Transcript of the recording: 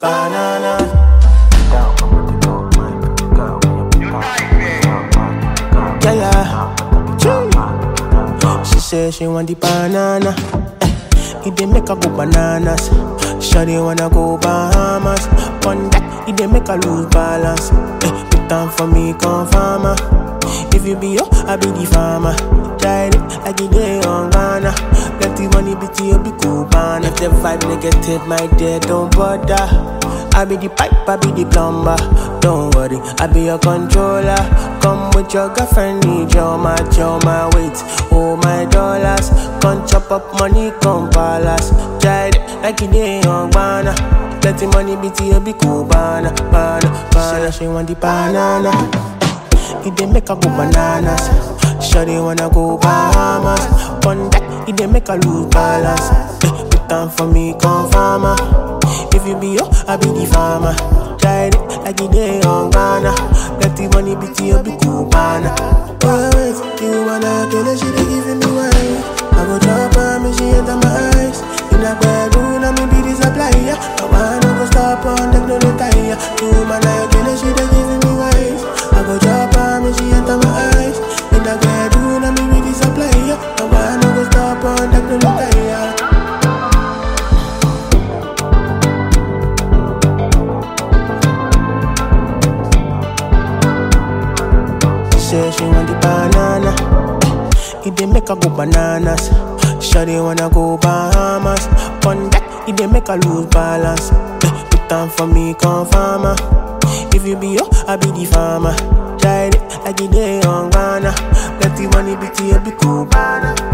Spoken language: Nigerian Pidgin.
banana. Yeah, yeah. Chee. She say she want the banana. Eh, it dey make her go bananas. Shawty wanna go Bahamas. One that it dey make her lose balance. Eh, put time for me, come farmer. If you be yo, I be the farmer. Try it like it dey on Ghana. Plenty money, bitty, you be cool, man. If the vibe negative, my dear, don't bother. I be the pipe, I be the plumber. Don't worry, I be your controller. Come with your girlfriend, need your match, your my weight, oh my dollars. Come chop up money, come palace. Try it like it dey on Ghana. Plenty money, bitty, you be cool, banana, banana, banana. She want the banana. It dey make her go bananas. Shawty wanna go Bahamas. One that it dey make her lose balance. Eh, put time for me, come farmer. If you be yo, I be the farmer. Try it like it dey on Ghana. Plenty money, bitty, you be cool, banana. Oh, wait, you wanna kill her, she dey giving me wine. I go drop her, me she enter my eyes. In a bedroom, I me be the supplier. I wanna go stop on them, no retire. You man, I kill her, she dey giving me wine. I go drop her, me she enter my eyes. In a bedroom, I me be the supplier. I wanna go stop on them, no retire. Say she want the banana. Eh, It dey make her go bananas. Shawty wanna go Bahamas. One that it dey make her lose balance. Eh, Put time for me, come farmer. If you be yo, I be the farmer. Try it like it dey on Ghana. Plenty money, bitty, you be cool, banana.